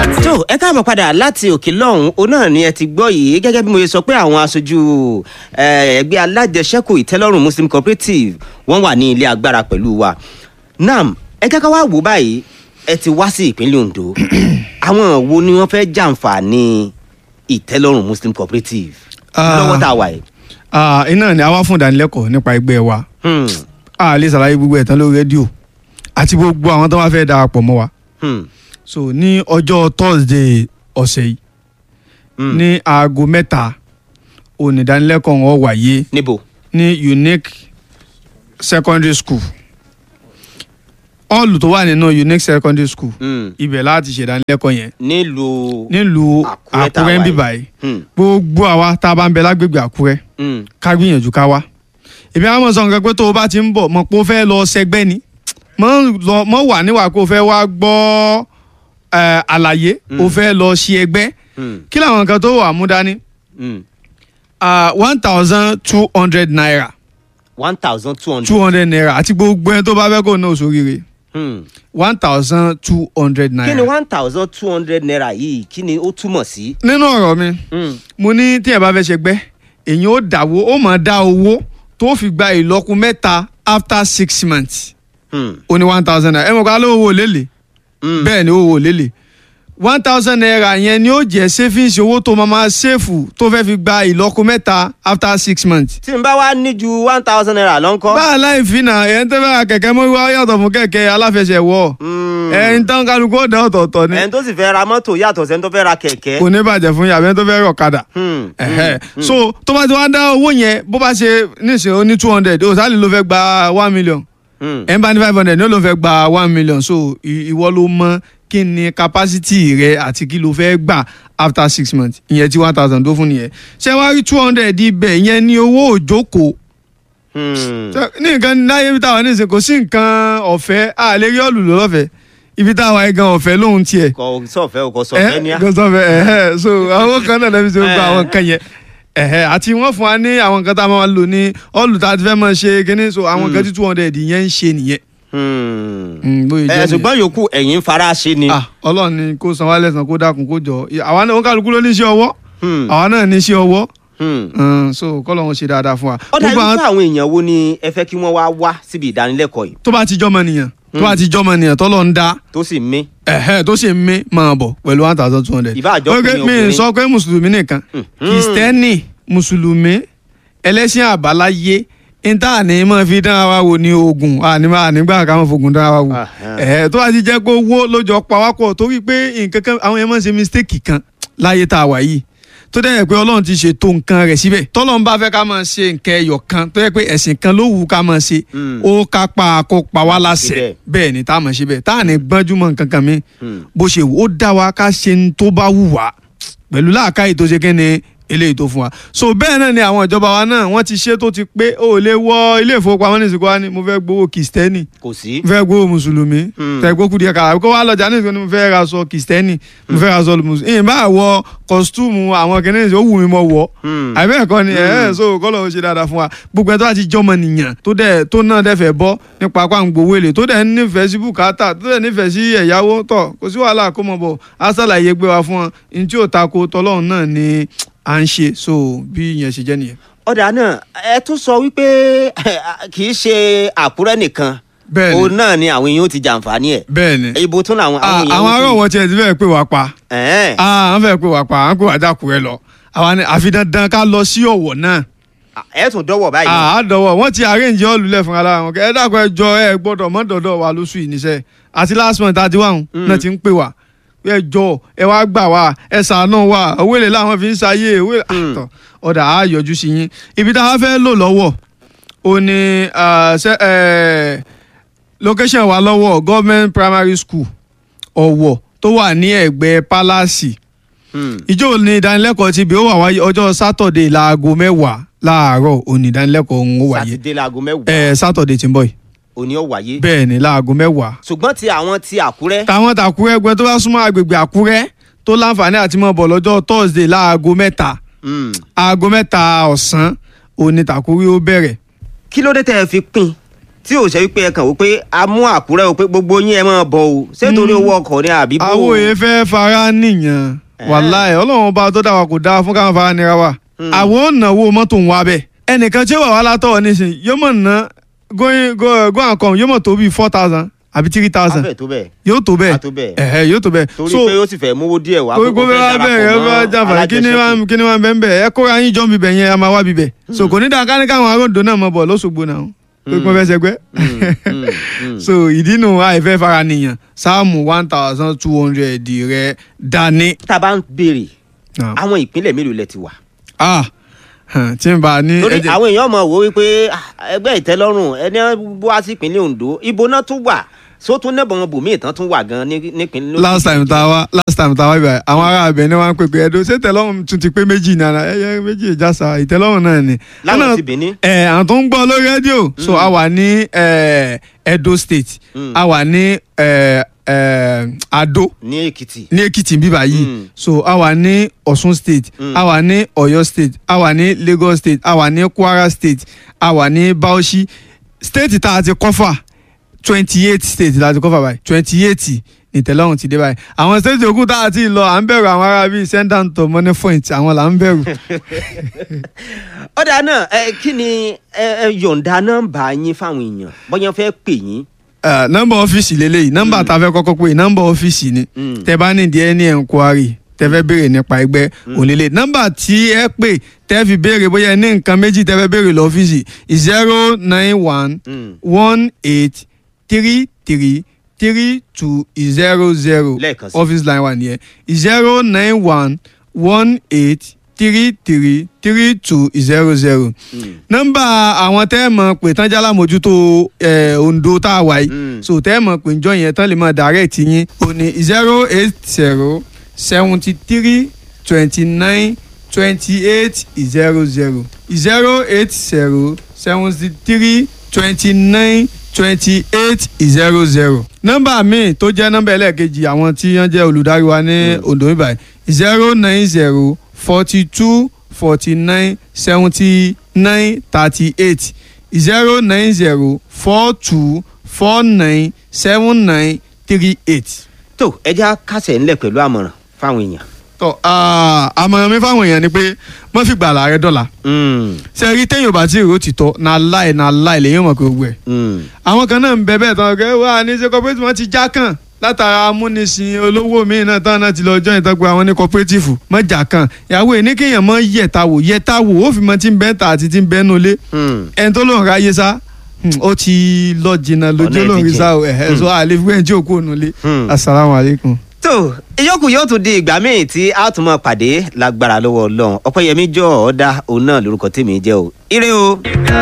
àti. tó ẹ káàbọ̀ padà láti òkè lọ́hùn òun náà ni ẹ ti gbọ́ yìí gẹ́gẹ́ bí mo ṣe sọ pé àwọn aṣojú eh, ẹgbẹ́ alájẹsẹ́kù ìtẹ́lọ́rùn muslim cooperative wọ́n wà ní ilé agbára pẹ̀lú wa nam ẹ jẹ́ ká wá wò báyìí ẹ ti wá sí ìpínlẹ̀ ondo àwọn wo ni wọ́n fẹ́ jàǹfààní ìtẹ́lọ́rùn muslim cooperative Ah. lọ́wọ́ tá a wà yìí. Ah, iná ni a wá fún ìdánilẹ́kọ̀ọ́ nípa ẹgbẹ́ wa Hmm, a lè ṣàlàyé gbogbo ẹ̀ tán lórí rédíò àti gbogbo àwọn tó wá fẹ́ darapọ̀ mọ́ wa hmm, so ní ọjọ́ thursday ọ̀sẹ̀ yìí hmm. ní aago mẹ́ta onídánilẹ́kọ̀ọ́ wọn wáyé níbo. ní unique secondary school hall tó wà nínú unique secondary school Hmm, ibẹ̀ láti ṣèdánilẹ́kọ̀ọ́ yẹn nílùú. nílùú Àkúrẹ́ tá a àkúrẹ́ ń wà bì yìí. báyìí Hmm, gbogbo àwa tá a bá ń bẹ lágbègbè àkúrẹ́ hmm, ká gbìyànjú ká wá èmi àwọn ọmọ sọ nǹkan pé tó o bá ti ń bọ̀ mọ̀ pé o fẹ́ lọ sẹgbẹ́ ni mọ̀ lọ- mọ̀ wà níwà pé o fẹ́ wá gbọ́ eh, àlàyé o Mm. fẹ́ lọ ṣe ẹgbẹ́ hmm, kí làwọn nǹkan tó wà mú dání hmm. one thousand two hundred naira one thousand two hundred. two hundred naira àti gbogbo ẹni tó bá fẹ́ kó náà sóríire Hmm. one thousand two hundred kí ni naira. one thousand two hundred naira yìí kí ni ó túmọ̀ sí. nínú ọ̀rọ̀ mi Hmm. mo ní tí ẹ bá fẹ́ ṣẹgbẹ́ èyàn ó dàwó ó máa dá owó tó fi gba ìlọ́kù mẹ́ta after six months Hmm. ó ní one thousand naira ẹ mọ̀ ká ló owó lélẹ̀ Hmm. bẹ́ẹ̀ ni owó lélẹ̀ one thousand naira yẹn ni ó jẹ́ savings owó tó máa máa ṣèfù tó fẹ́ fi gba ìlọ́kù mẹ́ta after six months. tí n bá wá ní ju one thousand naira lọ ńkọ́. báà láì fi nà ẹ̀ ń tẹ́ fẹ́ ra kẹ̀kẹ́ mọ́ wá yàtọ̀ fún kẹ̀kẹ́ aláfẹsẹ̀wọ̀ Hmm. ẹ̀ ń tán kálukú ó dá ọ̀tọ̀ọ̀tọ̀ ni ẹni tó sì fẹ́ ra mọ́tò yàtọ̀ sẹ́ni tó fẹ́ ra kẹ̀kẹ́. kò ní bàjẹ́ fún yàrá ẹni tó fẹ́ rọ̀ kadà. Hmm. Ẹ̀hẹ́. Hmm. so tó bá ti wá dá owó yẹn bó bá ṣe níṣẹ́ ó ní two hundred ó sálẹ̀ ló fẹ́ gba one million Hmm. ẹ̀ ń bá ní five hundred ní ó ló fẹ́ gba one million so i- ìwọ ló mọ kí ni capacity rẹ àti kí ló fẹ́ gbà after six months ìyẹn tí one thousand tó fún nìyẹn ṣé wàá rí two hundred ibẹ̀ ìyẹn ní owó òjókòó Hmm. Ṣé- ní nǹkan láyé ibi táwa ní ìsìn kò sí nǹkan ọ̀fẹ́ a lè rí ọ̀lù lọ́fẹ̀ẹ́ ibi táwa yìí gan ọ̀fẹ́ lóhun tiẹ̀ kò sọ̀fẹ́ o kò sọ̀fẹ́ ní ẹ a. gọsọfẹ ẹhẹ so àwọn kan náà lẹbi tí ó gba àwọn nǹkan yẹn ẹhẹ àti wọn fún wa ní àwọn nǹkan tá a máa lò ní ọlù tá a ti fẹ́ máa ṣe kíní so àwọn nǹkan tí two hundred yẹn ń ṣe nìyẹn. Hmm. Mm, bóyá ẹ jẹ́ nìyẹn. ṣùgbọ́n yòókù ẹ̀yin ń fara ṣe ni. Ah, Ọlọ́run ni kó san wá lẹ́san kó dákun kó jọ àwa náà ó kálukú ló ní iṣẹ́ ọwọ́ Hmm. àwa náà ní iṣẹ́ ọwọ́ Hmm. Mm, so kọ́lọ́run ṣe dáadáa fún wa. ọ̀dà Gbogbo àwọn- irúfẹ́ àwọn èèyàn wo ni ẹ fẹ́ kí wọ́n wá wá síbi ìdánilẹ́kọ̀ọ́ yìí tó bá ti jọmọ nìyàn tó bá ti jọmọ nìyàn tọ́lọ́ ń dá tó sì mí. ẹ̀hẹ́ tó sì ń mí máa bọ̀ pẹ̀lú one thousand two hundred. Ìbá àjọkùnrin, mi obìnrin. sọ pé mùsùlùmí nìkan Mm. kìrìsìtẹ́nì mùsùlùmí ẹlẹ́sìn àbáláyé níta ní máa fi dára wa wò ní oògùn àníbà nígbà ká máa fogun dára wa wò. Ahán. ẹ̀hẹ́ tó bá ti jẹ́ pé owó lójó pawápọ̀ torí pé nǹkan kan àwọn yẹn máa ń ṣe mistake kan láyé tá a wà yìí tó dẹ̀ yẹ pé ọlọ́run ti ṣètò nǹkan rẹ̀ síbẹ̀ tọ́lọ́run bá fẹ́ ká máa ṣe nǹkan ẹyọ kan tó yẹ pé ẹ̀sìn kan ló wù ká máa ṣe Mm. ó kápá kó pa wá láṣẹ Síbẹ̀. bẹ́ẹ̀ ni tá a máa ṣe bẹ́ẹ̀ tá a ní gbọ́njúmọ̀ nǹkan kan mi Hmm. bó ṣe wù ó dá wa ká ṣe ń tó bá wù wá pẹ̀lú láàkáyè tó ṣe kí ni eléyìí tó fún wa so bẹ́ẹ̀ náà ni àwọn ìjọba wa náà wọ́n ti ṣe tó ti pé ó lè wọ ilé ìfowópamọ́ ní ìsìnkú wa ni mo fẹ́ gbowó kìstẹ́nì kò sí. mo fẹ́ gbowó mùsùlùmí Hmm. tẹ̀ gbókù díẹ̀ kára kó wá lọ́jà ní ìsìnkú ni mo fẹ́ ra aṣọ kìstẹ́nì mo fẹ́ ra aṣọ mùsùlùmí ìyìn bá wọ kọ́sítúmù àwọn kìnìún ó wù mí mọ́ wọ̀ Hmm. àbẹ́ ẹ̀kọ́ ni ẹ̀ ẹ́ so kọ́lọ̀ ó ṣe dáadáa fún wa gbogbo ẹ̀ tó bá ti jọmọ nìyàn tó dẹ̀ tó náà dẹ̀ fẹ́ bọ́ nípa apá ń gbowó èlé tó dẹ̀ ń nífẹ̀ẹ́ sí bùkátà tó dẹ̀ nífẹ̀ẹ́ sí ẹ̀yáwó tọ̀ kò sí wàhálà kó mọ̀ bọ̀ á ṣàlàyé gbé wa fún wọn ní tí ò tako tọlọ́run náà ni à ń ṣe so bí ìyẹn ṣe jẹ́ nìyẹn. ọ̀dà náà ẹ tún sọ wípé kì í ṣe àkúrẹ́ nìkan bẹ́ẹ̀ òun ni náà ni àwọn èèyàn ó ti jàǹfààní ẹ̀ bẹ́ẹ̀ ni ibo tún làwọn Ah, àwọn àwọn ará èèyàn ó òwò tiẹ̀ ti fẹ́ pè wá pa ti. Ẹ̀ẹ́n. Ah, àwọn fẹ́ pè wá pa àwọn pè wá dákúrẹ́ lọ àwa ni àfi dandan ká lọ sí ọ̀wọ̀ náà ẹ tún dọ́wọ́ báyìí. àádọ́wọ̀ wọ́n ti arrange hall lẹ̀ fúnra lára wọn kẹ́ ẹ dákun ẹ jọ ẹ gbọ́dọ̀ mọ́ dọ̀dọ̀ wa lóṣù yìí níṣẹ́ àti last month àti wàhùn náà ti ń pè wá pé ẹ jọ ẹ wá gbà wá ẹ ṣàánú wa owó èlé làwọn fi ń ṣayé owó èlé àtọ̀ ọ̀dà á yọjú sí yín ibi tá a fẹ́ lò lọ́wọ́ o ní ah, ṣe- eh, location wa lọ́wọ́ government primary school ọ̀wọ̀ tó wà ní ẹ̀gbẹ́ palace Hmm. ìjọ ní ìdánilẹ́kọ̀ọ́ ti bí ó wà wáyé ọjọ́ sátọ̀dẹ̀ láago mẹ́wàá láàárọ̀ òní ìdánilẹ́kọ̀ọ́ ń wáyé sátidé laago mẹ́wàá ẹ sátọ̀dẹ̀ tí ń bọ̀ yìí òní ó wáyé. bẹ́ẹ̀ ni láago mẹ́wàá. ṣùgbọ́n ti àwọn ti àkúrẹ́. táwọn tàkúrẹ́ ẹgbẹ́ tó bá súnmọ́ agbègbè àkúrẹ́ tó láǹfààní àti mọ́ bọ̀ lọ́jọ́ thursday láago mẹ́ta Hmm. aago mẹ́ta ọ̀sán òní tàkúrẹ́ ó bẹ̀rẹ̀ kí ló dé tẹ́ ẹ fi pín tí ò ṣe wípé ẹ kàn wò pé a mú àkúrẹ́ o pé gbogbo yín ẹ máa bọ̀ o ṣé torí owó ọkọ̀ ni àbí bó o? àwọn òye fẹ́ fara nìyàn Eh. wàláì ọlọ́run ọba tó dá wa kò dáa fún káwọn fara nira wa àwọn ò náwó mọ́tò ń wá bẹ́ẹ̀ ẹnìkan tí ó wà wá látọ̀ nísìnyí yóò mọ̀ ná going go go and come yóò mọ̀ tó bíi four thousand àbí three thousand afẹ́ tó bẹ́ẹ̀ yóò tó bẹ́ẹ̀ a tó bẹ́ẹ̀ ẹ̀hẹ́ yóò tó bẹ́ẹ̀ torí pé ó sì fẹ́ mówó díẹ̀ wá gbogbo kó fẹ́ bẹ́ẹ̀ bẹ́ẹ̀ ẹ bá darapọ̀ jàǹfà kí ni wá alájẹsẹ́kù. kí ni wá bẹ́ẹ̀ bẹ́ẹ̀ ẹ kóra yín jọ́ bíbẹ̀ yẹn a máa wá bíbẹ̀ so kò ní dáa ká ní káwọn aróńdó náà mọ̀ bọ̀ lọ́sọ̀gbọ̀ náà pé kí wọ́n fẹ́ sẹgbẹ́ Mm, mm. so ìdí nu àìfẹ́ fara nìyàn sáàmù one thousand two hundred rẹ dání. tá a bá ń béèrè Ah. àwọn ìpínlẹ̀ mélòó lẹ ti wà ah hàn, tí n bá ní torí ẹ̀jẹ̀- àwọn èèyàn mọ̀ wò wípé ah, ẹgbẹ́ ìtẹ́lọ́rùn ẹni wá sí ìpínlẹ̀ Ondo ibo náà tún wà só tún nẹ́bọ̀n bòmí ìtàn tún wà gan ní- nípínlẹ̀ last time tá a wá last time tá a wá ibà àwọn ará abẹ ni wọn pè pé ẹdọ ṣé tẹ́lọ́rùn tún ti pé méjì nana ẹyẹ méjì ìjàsà ìtẹ́lọ́rùn náà ni. láwọn Ọ̀nà- ti Benin ẹ àwọn tó ń gbọ́ lórí rédíò so a wà ní ẹ, Edo State Mm. a wà ní ẹ, ẹ, Ado ní Èkìtì ní Èkìtì bíbá yìí Mm. so a wà ní Ọ̀ṣun State Mm. a wà ní Ọ̀yọ́ State a wà ní Lagos State a wà ní Kwara State a wà ní Bauchi state tá a ti kọ́fà twenty eight state la ti kọ́fà báyìí twenty eight nìtẹ́lọ́rùn ti dé báyìí àwọn state yòókù tá a ti lọ à ń bẹ̀rù àwọn ará bíi sendant to money point àwọn là ń bẹ̀rù. ọ̀dà náà ẹ kí ni ẹ ẹ yọ̀ǹda nọ́mbà yín fáwọn èèyàn bọ́yá fẹ́ pè yín Eh, nọ́mbà ọ́fíìsì lélẹ́yìí nọ́mbà tá a fẹ́ kọ́kọ́ pé nọ́mbà ọ́fíìsì ni Mm. tẹ bá nídìí ẹni enquiry tẹ fẹ́ béèrè nípa ẹgbẹ́ òlélẹ nọ́mbà tí ẹ pè tẹ fi béèrè bóyá ẹ ní nǹkan méjì tẹ fẹ́ béèrè lọ́fíìsì zero nine one Mm. one eight three three three two zero zero Lẹ́ẹ̀kan sí. office line wa nìyẹn zero nine one one eight three three three two zero zero Mm. nọ́mbà àwọn tẹ́ ẹ̀ mọ̀ pé tán jálá mójútó ẹ̀ Ondo tá a wà yìí Mm. so tẹ́ ẹ̀ mọ̀ pé njọ́ yẹn tán lè mọ̀ direct yín o ní zero eight zero seventy three twenty nine twenty eight zero zero zero eight zero seventy three twenty nine twenty eight zero zero. nọ́mbà míì tó jẹ́ nọ́mbà ẹlẹ́ẹ̀kejì àwọn tí wọ́n jẹ́ olùdarí wa ní Ondo níbàyí zero nine zero forty two forty nine seventy nine thirty eight zero nine zero four two four nine seven nine three eight. tó ẹ já kásẹ̀ ńlẹ̀ pẹ̀lú àmọ̀ràn fáwọn èèyàn. tọ́ ah, àmọ̀ràn mi fáwọn èèyàn ni pé wọ́n fi gbàlà rẹ dọ́là Mm. ṣe rí téèyàn bá tí ìró ti tọ́ na láì na láì lèyìn mọ̀ pé gbogbo ẹ̀. Mm. àwọn kan náà ń bẹ bẹ́ẹ̀ tán kẹ́ wá ní ṣe cooperative wọn ti já kàn látara amúnisìn olówó míì náà tán náà ti lọ jọ́ ìtọ́gbà àwọn ní cooperative mọ́ jà kàn ìyàwó ẹ̀ ní kéèyàn mọ́ yẹ̀ta wò yẹ̀ta wò ó fi mọ́ tí ń bẹ́ ta àti tí ń bẹ́ nulẹ̀ Mm. ẹni tó lóun ráyé sá hmm, ó ti lọ jìnnà lójú Ọ̀nà ẹ̀ olóhùn ti rí jìn. sá o ẹ̀hẹ́ so àlè fún ẹ̀ tí òkú òun nulẹ̀ Hmm. asalaamualeykum. tó ìyókù yóò tún di ìgbà míì tí a tún máa pàdé lágbára lọ́wọ́ Ọlọ́run Ọpẹ́yẹmí jọ ọdá òun náà lórúkọ tèmi jẹ́ o ire o.